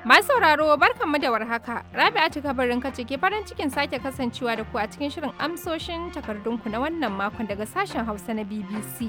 Masu sauraro barkanmu da warhaka. Rabi'atu kabarin kace ke farin cikin sake kasancewa da ku a cikin shirin amsoshin takardunku na wannan makon daga sashen Hausa na BBC.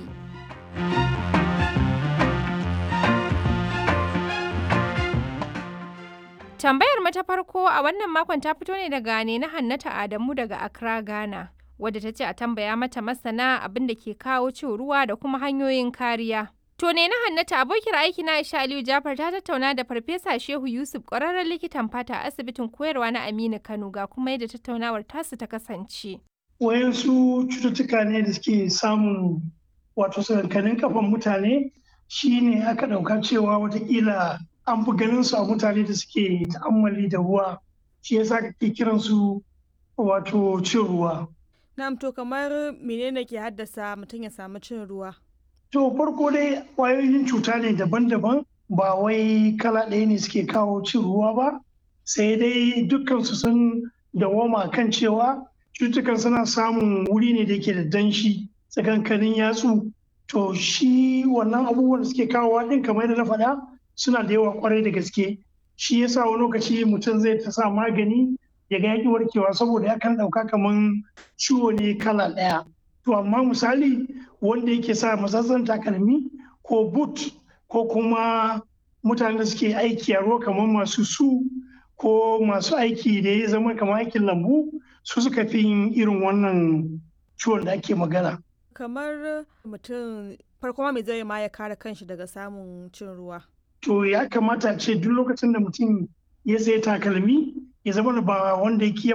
Tambayar mu ta farko a wannan makon ta fito ne daga ne na Hannata Adamu daga Accra, Ghana. Wadda ta ce a tambaya mata masana abin da ke kawo cin ruwa da kuma hanyoyin kariya. To ne na Hannata abokiyar aiki na Aisha Aliyu Jafar ta tattauna da Farfesa Shehu Yusuf ƙwararren likitan fata a asibitin koyarwa na Aminu Kano ga kuma yadda tattaunawar tasu ta kasance. Wayansu cututtuka ne da suke samun wato sakankanin kafan mutane shine aka ɗauka cewa watakila an fi ganin su a mutane da suke ta'ammali da ruwa shi yasa kake kiran su wato cin ruwa. Na'am to kamar menene ke haddasa mutum ya samu cin ruwa? To farko dai ƙwayoyin cuta ne daban-daban ba wai kala ɗaya ne suke kawo cin ruwa ba sai dai dukkansu sun dawoma kan cewa cutukan suna samun wuri ne da yake da danshi tsakankanin yatsu to shi wannan abubuwan da suke kawowa ɗin kamar yadda na faɗa suna da yawa kwarai da gaske shi yasa wani lokaci mutum zai ta sa magani ya ga yaƙi warkewa saboda ya kan ɗauka kamar ciwo ne kala ɗaya to amma misali wanda yake sa matsatsan takalmi ko boot ko kuma mutanen da suke aiki a ruwa kamar masu su ko masu aiki da ya zama kamar aikin lambu su suka fi yin irin wannan ciwon da ake magana. Kamar mutum farko ma mai zai ma ya kare kanshi daga samun cin ruwa. To ya kamata ce duk lokacin da mutum ya sai takalmi ya zama ba wanda ya